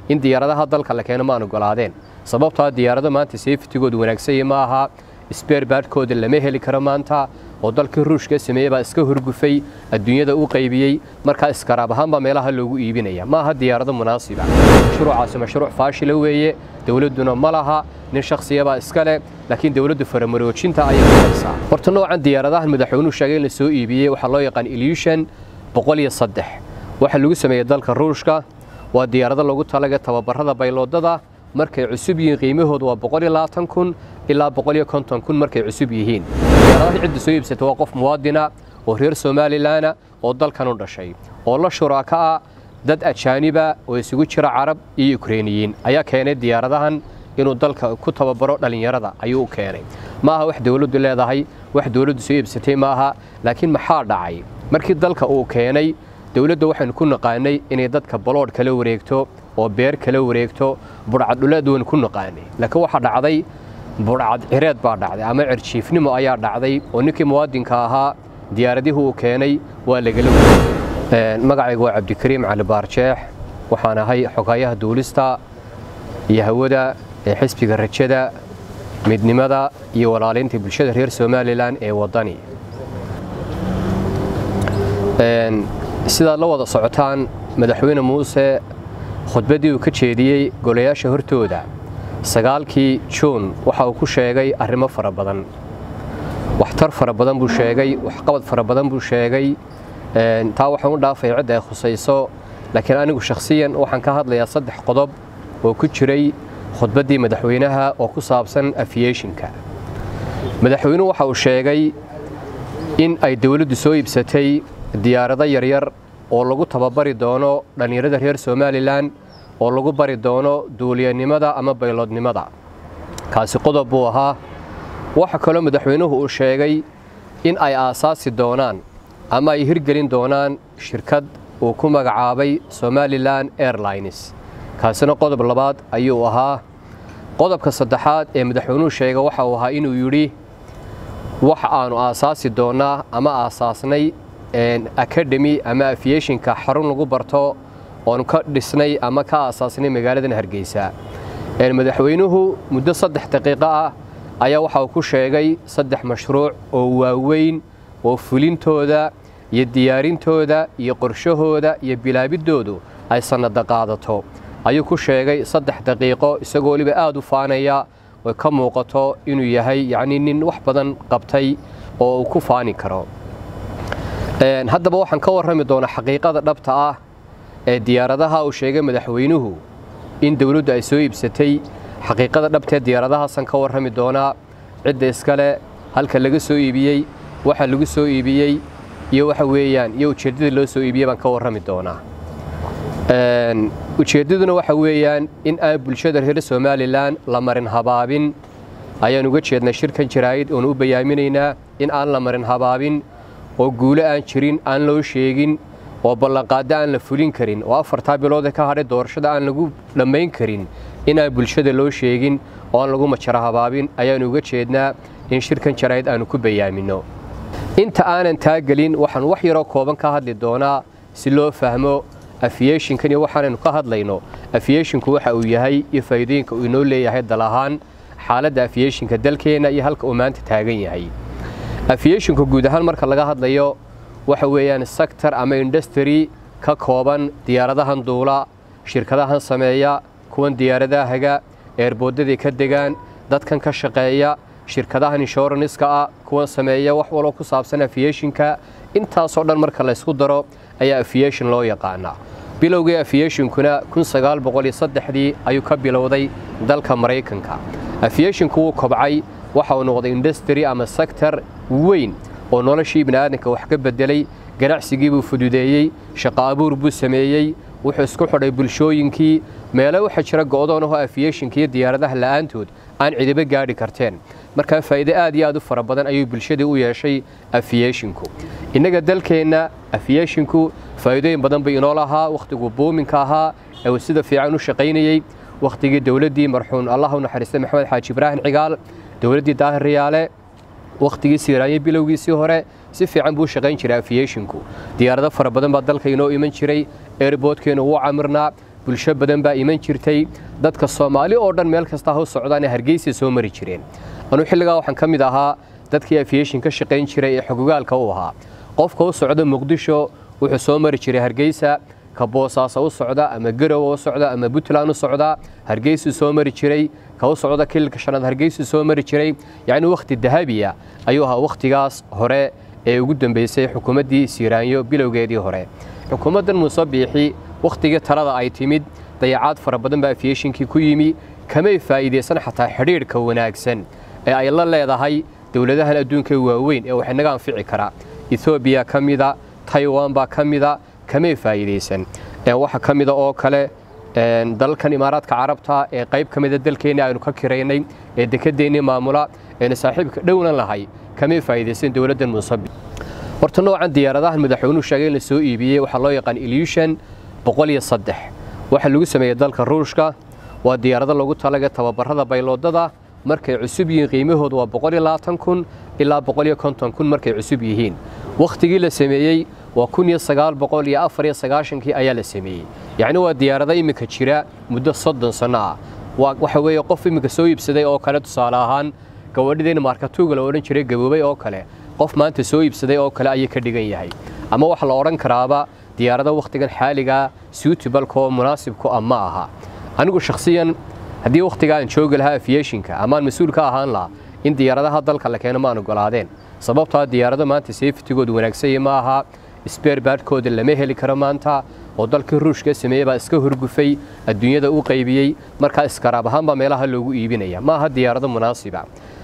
in diyaaradaha dalka la keeno maan ogolaadeen sababtaa diyaarado maanta safetigoodu wanaagsanya ma aha sbeerbaadhkooda lama heli karo maanta oo dalkii ruushka sameeyey baa iska horgufay adduunyada u qaybiyey markaa iskaraab ahaan baa meelaha loogu iibinaya ma aha diyaarado munaasiba mashruucaasi mashruuc faashila weeye dowladduna ma laha nin shakhsiyabaa iska leh laakiin dowladdu faramaroojinta ayay ku haysaa horta noocan diyaaradahan madaxweynuhu sheegay in la soo iibiyey waxaa loo yaqaan ilyushan boqol iyo saddex waxaa lagu sameeyey dalka ruushka waa diyaarado lagu talaga tababarada bayloodada markay cusub yihiin qiimahoodu waa boqol iyo labaatan kun ilaa boqol iyo konton kun markay cusub yihiin diyaaradaha cidda soo iibsata waa qof muwaadina oo reer somalilanna oo dalkan u dhashay oo la shuraaka ah dad ajaaniba oo isugu jira carab iyo ukreiniyiin ayaa keenay diyaaradahan inuu dalka ku tababaro dhallinyarada ayuu u keenay ma aha wax dowladdu leedahay wax dowladdu soo iibsatay ma aha laakiin maxaa dhacay markii dalka uu keenay dowladda waxaynu ku naqaanay inay dadka baloodh kala wareegto oo beer kala wareegto budhcadhuleed waynu ku naqaanay laakiin waxaa dhacday budhcad cireed baa dhacday ama cirjiifnimo ayaa dhacday oo ninkii muwaadinka ahaa diyaaradihii uu keenay waa lagala wareegay magacaygu waa cabdikariim cali baarjeex waxaan ahay xogayaha duulista iyo hawada ee xisbiga rajada midnimada iyo walaalaynta bulshada reer somalilan ee waddani sidaad la wada socotaan madaxweyne muuse khudbaddii uu ka jeediyey golayaasha hortooda sagaalkii juun waxa uu ku sheegay arrimo fara badan waxtar fara badan buu sheegay waxqabad fara badan buu sheegay taa waxaan u dhaafay cidda ay khusayso laakiin anigu shakhsiyan waxaan ka hadlayaa saddex qodob oo ku jiray khudbaddii madaxweynaha oo ku saabsan afiyeshinka madaxweynuhu waxa uu sheegay in ay dowladdu soo iibsatay diyaarado yaryar oo lagu tababari doono dhallinyarada reer somalilan oo lagu bari doono duuliyanimada ama bayloodnimada kaasi qodob buu ahaa waxa kaloo madaxweynuhu uu sheegay in ay aasaasi doonaan ama ay hirgelin doonaan shirkad uu ku magacaabay somalilan airlines kaasina qodob labaad ayuu ahaa qodobka saddexaad ee madaxweynuhu sheega waxa uu ahaa inuu yidhi waxa aanu aasaasi doonnaa ama aasaasnay academy ama afiyeshinka xarun lagu barto oonu ka dhisnay ama ka aasaasnay magaaladan hargeysa madaxweynuhu muddo saddex daqiiqo ah ayaa waxa uu ku sheegay saddex mashruuc oo waaweyn oo fulintooda iyo diyaarintooda iyo qorshahooda iyo bilaabiddoodu ay sannada qaadato ayuu ku sheegay saddex daqiiqo isagoo weliba aada u faanaya oy ka muuqato inuu yahay yacnii nin wax badan qabtay oo uu ku faani karo haddaba waxaan ka warrami doonaa xaqiiqada dhabta ah ee diyaaradaha uu sheegay madaxweynuhu in dowladdu ay soo iibsatay xaqiiqada dhabtaee diyaaradahaasaan ka warrami doonaa cidda iskale halka laga soo iibiyey waxa lagu soo iibiyey iyo waxa weeyaan iyo ujeeddada loo soo iibiyey baan ka warrami doonaa ujeeddaduna waxa weeyaan in aan bulshada reer somalilan la marin habaabin ayaan uga jeednaa shirkan jaraa'id oonu u bayaaminaynaa in aan la marin habaabin oo guulo aan jirin aan loo sheegin oo ballanqaaddo aan la fulin karin oo afartaa biloodee ka hadhay doorashada aan lagu dhammayn karin inaan bulshada loo sheegin oo aan lagu majaro habaabin ayaanu uga jeednaa in shirkan jaraa'id aanu ku bayaaminno inta aanan taa gelin waxaan wax yaroo kooban ka hadli doonaa si loo fahmo afiyeshinkan iyo waxaanaynu ka hadlayno afiyeshinku waxa uu yahay iyo faa'iidooyinka uu inoo leeyahay dal ahaan xaaladda afiyeshinka dalkeenna iyo halka uu maanta taagan yahay afiyeshinku guud ahaan marka laga hadlayo waxa weeyaan sector ama industry ka kooban diyaaradahan duula shirkadahan sameeya kuwan diyaaradaha haga eerboodadii ka degaan dadkan ka shaqeeya shirkadahan inshoranska ah kuwan sameeya wax waloo ku saabsan afiyeshinka intaasoo dhan marka laysku daro ayaa afiyeshin loo yaqaanaa bilowgii afiyeshinkuna dii ayuu ka bilowday dalka maraykanka afiyeshinku wuu kobcay waxa uu noqday industry ama sector weyn oo noloshii bini'aadanka wax ka beddelay ganacsigii buu fududeeyey shaqo abuur buu sameeyey wuxuu isku xidhay bulshooyinkii meelo waxaa jira go'doonahoo afiyeshinka iyo diyaaradaha la'aantood aan cidiba gaadhi karteen markaa faa'iide aad iyo aad u fara badan ayuu bulshadii u yeeshay afiyeshinku innaga dalkeenna afiyeshinku faa'iidooyin badan bay inoo lahaa wakhtiguu buuminka ahaa ee uu sida fiican u shaqaynayey wakhtigii dowladdii marxuun allah u naxariistay maxamed xaaji ibraahim cigaal dowladdii daahir riyaale wakhtigii siiraanye bilowgiisii hore si fiican buu shaqayn jiray afiyeshinku diyaarado fara badan baa dalka inoo iman jiray eerboodkeenu wuu camirnaa bulsho badan baa iman jirtay dadka soomaali oo dhan meel kasta ha u socdaane hargeysa soo mari jireen anuu xilligaa waxaan ka mid ahaa dadkii aviation ka shaqayn jiray ee xogogaalka u ahaa qofka u socda muqdisho wuxuu soo mari jiray hargeysa ka boosaaso u socda ama garowa u socda ama puntland u socda hargeysuu soo mari jiray ka u socda kililka shanaad hargeysuu soo mari jiray yacni wakhti dahabiya ayuu ahaa wakhtigaas hore ee ugu dambeysay xukuumaddii siiraanyo bilowgeedii hore xukuumaddan muuse biixi wakhtigii talada ay timid dayacaad fara badan baa aviationkii ku yimi kamay faa'iidaysan xataa xidhiidhka wanaagsan ee ay la leedahay dowladahan adduunka waaweyn ee wax inaga anfici karaa ethoobiya ka mida taiwan baa ka mida kamay faa'iidaysan waxa ka mida oo kale dalalkan imaaraadka carabta ee qayb ka mida dalkeenni aynu ka kiraynay ee dekedeennii maamula eena saaxiibka dhownan lahay kamay faa'iidaysan dowladdan muusabi horta noocan diyaaradahan madaxweynuhu sheegay in la soo iibiyey waxaa loo yaqaan ilyushan boqol iyo saddex waxaa lagu sameeyey dalka ruushka waa diyaarado lagu talagay tababarada bayloodada markay cusub yihiin qiimahoodu waa boqol iyo labaatan kun ilaa boqol iyo konton kun markay cusub yihiin wakhtigii la sameeyey waa kun iyo sagaal boqol iyo afar iyo sagaashankii ayaa la sameeyey yacni waa diyaarado iminka jira muddo soddon sanno ah waxa weeye qof iminka soo iibsaday oo kale tusaale ahaan gabadhideen markatuuga la odhan jiray gaboobay oo kale qof maanta soo iibsaday oo kale ayay ka dhigan yahay ama waxa la odhan karaaba diyaarado wakhtigan xaaligaa suutibalkaoo munaasibku ah ma aha anigu shakhsiyan haddii wakhtiga aan joogi lahaa aviationka amaan mas-uul ka ahaan lahaa in diyaaradaha dalka la keeno maan ogolaadeen sababtaa diyaarado maanta safetigoodu wanaagsanya ma aha sbeer baadhkooda lama heli karo maanta oo dalkii ruushka sameeyey baa iska horgufay adduunyada u qaybiyey markaa iskaraab ahaanbaa meelaha loogu iibinaya ma aha diyaarado munaasiba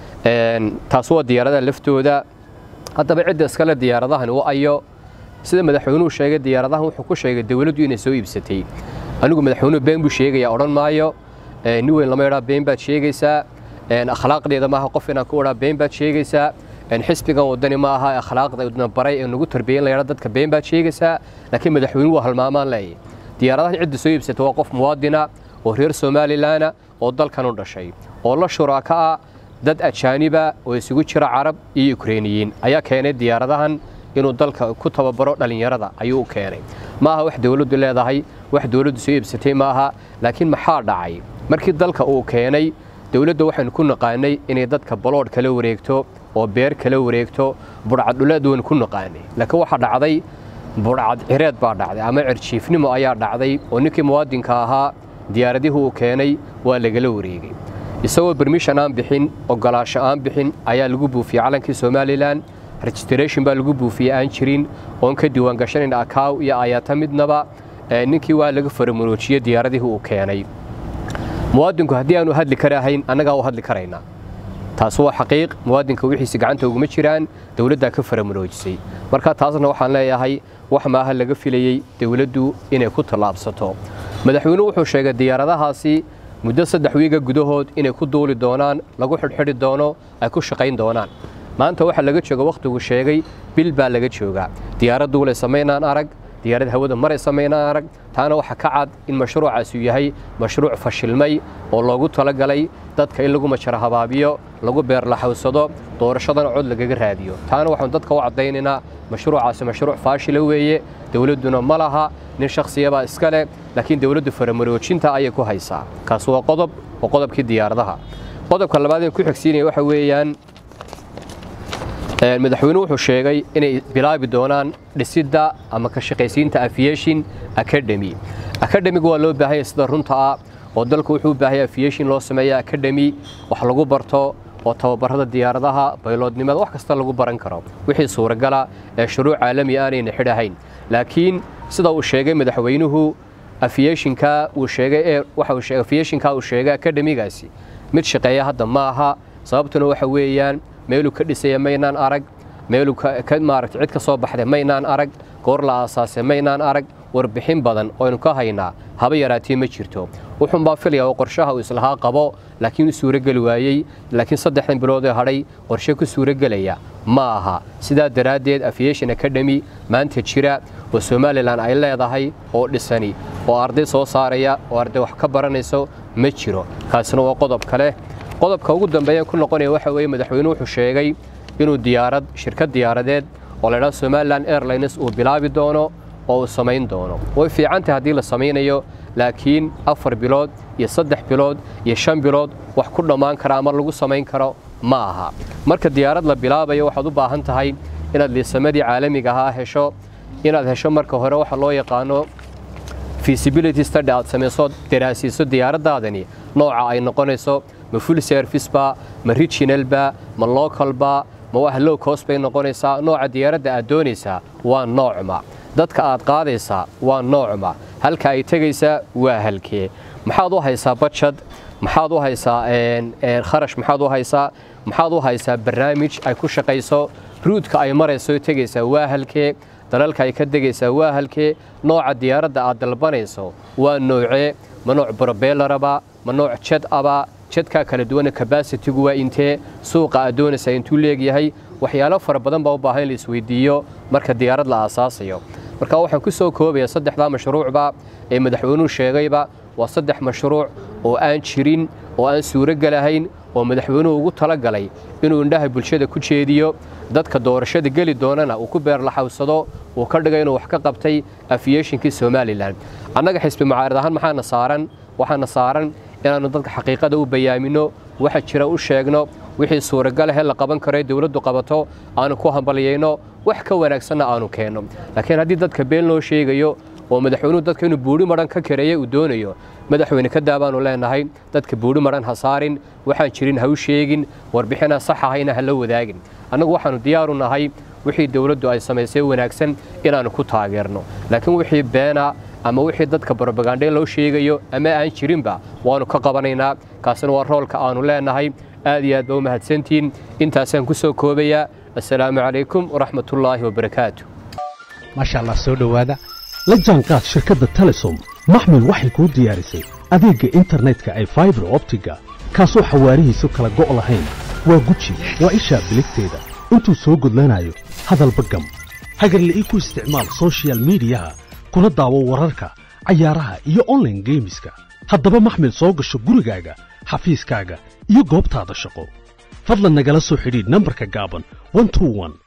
taas waa diyaaradaha laftooda haddaba cidda iskale diyaaradahan u ayo sida madaxweynuhu sheegay diyaaradahan wuxuu ku sheegay dowladdu inay soo iibsatay anigu madaxweynuhu been buu sheegaya odhan maayo nin weyn lama idhaa been baad sheegaysaa akhlaaqdeeda maaha qof inaan ku idhaa been baad sheegaysaa xisbigan wadani ma aha akhlaaqda baray ee nagu tarbiyen layidhaa dadka been baad sheegaysaa laakiin madaxweynuhu waa halmaamaan leeyahy diyaaradahan cidda soo iibsata waa qof muwaadina oo reer somalilanna oo dalkan u dhashay oo la shuraaka ah dad ajaaniba oo isugu jira carab iyo ukreiniyiin ayaa keenay diyaaradahan inuu dalka ku tababaro dhallinyarada ayuu u keenay ma aha wax dowladdu leedahay wax dowladdu soo iibsatay ma aha laakiin maxaa dhacay markii dalka uu keenay dowladda waxaynu ku naqaanay inay dadka baloodh kala wareegto oo beer kala wareegto budhcaddhuleed waynu ku naqaanay laakiin waxaa dhacday budhcad cireed baa dhacday ama cirjiifnimo ayaa dhacday oo ninkii muwaadinka ahaa diyaaradihii uu keenay waa lagala wareegay isagoo bermishan aan bixin ogolaasho aan bixin ayaa lagu buufiyey calankii somalilan registration baa lagu buufiyey aan jirin oon ka diiwaangashanayn akaaw iyo ayaata midnaba ninkii waa laga faramuroojiyey diyaaradihii uu keenay muwaadinku haddii aanu hadli karahayn annagaa u hadli karaynaa taas waa xaqiiq muwaadinka wixiisi gacanta uguma jiraan dowladdaa ka faramuroojisay marka taasna waxaan leeyahay wax maaha laga filayey dowladdu inay ku tallaabsato madaxweynuhu wuxuu sheegay diyaaradahaasi muddo saddex wiiga gudahood inay ku duuli doonaan lagu xidhxidhi doono ay ku shaqayn doonaan maanta waxaa laga jooga wakhtigu sheegay bil baa laga joogaa diyaarad duulay samaynaan arag diyaarad hawada maray samaynaan arag taana waxaa ka cad in mashruucaasi yahay mashruuc fashilmay oo loogu talagalay dadka in lagu majara habaabiyo lagu beerlaxawsado doorashadana cod lagaga raadiyo taana waxaanu dadka u caddaynaynaa mashruucaasi mashruuc faashila weeye dowladduna ma laha nin shakhsiyabaa iska leh laakiin dowladdu faramaroojinta ayay ku haysaa kaas waa qodob waa qodobkii diyaaradaha qodobka labaad ee ku xigsiinaya waxa weeyaan madaxweynuhu wuxuu sheegay inay bilaabi doonaan dhisidda ama ka shaqaysiinta aviation academy academiga waa loo baahanya sida runta ah oo dalku wuxuu u baahaya aviation loo sameeya academy wax lagu barto oo tababarada diyaaradaha bayloodnimada wax kasta lagu baran karo wixii suuragala ee shuruuc caalami aanayna xidhahayn laakiin sida uu sheegay madaxweynuhu aviationka uu sheegay ee waxa uu sheegay aviationka uu sheegay academigaasi mid shaqeeya hadda ma aha sababtuna waxa weeyaan meeluu ka dhisaya maynaan arag meeluu maaragtay cid ka soo baxday maynaan arag goor la aasaasay maynaan arag warbixin badan oynu ka haynaa haba yaraatee ma jirto wuxuunbaa filaya oo qorshaha uu islahaa qabo laakiin u suurogeli waayey laakiin saddexdan bilood ee hadhay qorshe ku suurogelaya ma aha sidaa daraaddeed aviation academy maanta jira oo somalilan ay leedahay oo dhisani oo arday soo saaraya oo arday wax ka baranayso ma jiro kaasina waa qodob kale qodobka ugu dambeeya ku noqonaya waxa weeye madaxweynuhu wuxuu sheegay inuu diyaarad shirkad diyaaradeed oo la idhaha somalilan airlines uu bilaabi doono oo uu samayn doono way fiicantahay haddii la samaynayo laakiin afar bilood iyo saddex bilood iyo shan bilood wax ku dhammaan kara ama lagu samayn karo ma aha marka diyaarad la bilaabayo waxaad u baahan tahay inaad liisamadii caalamiga ahaa hesho inaad hesho marka hore waxa loo yaqaano feasibility study aad samayso daraasiiso diyaaraddaadani nooca ay noqonayso ma full service ba ma regional ba ma local ba ma wax low cost bay noqonaysaa nooca diyaaradda aad doonaysaa waa noocma dadka aad qaadaysaa waa noocma halka ay tegaysaa waa halkee maxaad u haysaa bajad maxaad u haysaa kharash maxaad u haysaa maxaad u haysaa barnaamij ay ku shaqayso ruudka ay marayso tegaysaa waa halkee dalalka ay ka degaysaa waa halkee nooca diyaaradda aad dalbanayso waa noocee ma nooc brobelaraba ma nooc jed aba jadkaa kala duwana kabasitigu waa intee suuqa aad doonaysaa intuu leegyahay waxyaalo fara badan baa u baahan in la isweydiiyo marka diyaarad la aasaasayo marka waxaan ku soo koobaya saddexdaa mashruucba ee madaxweynuhu sheegayba waa saddex mashruuc oo aan jirin oo aan suurogelahayn oo madaxweynuhu ugu talagalay inuu indhaha bulshada ku jeediyo dadka doorashada geli doonana uu ku beerlaxawsado uu ka dhigay inuu wax ka qabtay afiyeshinkii somalilan annaga xisbi mucaarad ahaan maxaana saaran waxaana saaran inaannu dadka xaqiiqada u bayaamino waxa jira u sheegno wixii suuragalahe la qaban karo ee dowladdu qabato aanu ku hambalyayno wax ka wanaagsanna aanu keenno laakiin haddii dadka been loo sheegayo oo madaxweynuhu dadka inuu buuri madhan ka kareeye uu doonayo madaxweyne ka daabaanu leenahay dadka buuri madhan ha saarin waxaan jirin ha u sheegin warbixinaan sax ahayna ha la wadaagin annagu waxaannu diyaaru nahay wixii dowladdu ay samaysay wanaagsan inaannu ku taageerno laakiin wixii beena ama wixii dadka brobagandhe loo sheegayo ama aan jirinba waannu ka qabanaynaa kaasina waa roolka aannu leenahay aad iyo aad ba u mahadsantihiin intaasaan ku soo koobayaa assalaamu calaykum waraxmatullaahi wabarakaatu maasha allah soo dhowaada la jaanqaad shirkadda telesom maxmil waxay kuu diyaarisay adeegga internetka ay faibar optiga kaasoo xawaarihiisu kala go' lahayn waa guji waa ishaa biligteeda intuu soo gudlanayo hadalba gam hagarla'ii ku isticmaal sochial midiyaha kuna daawo wararka cayaaraha iyo onlaine geemiska haddaba maxmil soo gasho gurigaaga xafiiskaaga iyo goobtaada shaqo fadlan nagala soo xidhiidh nambarka gaaban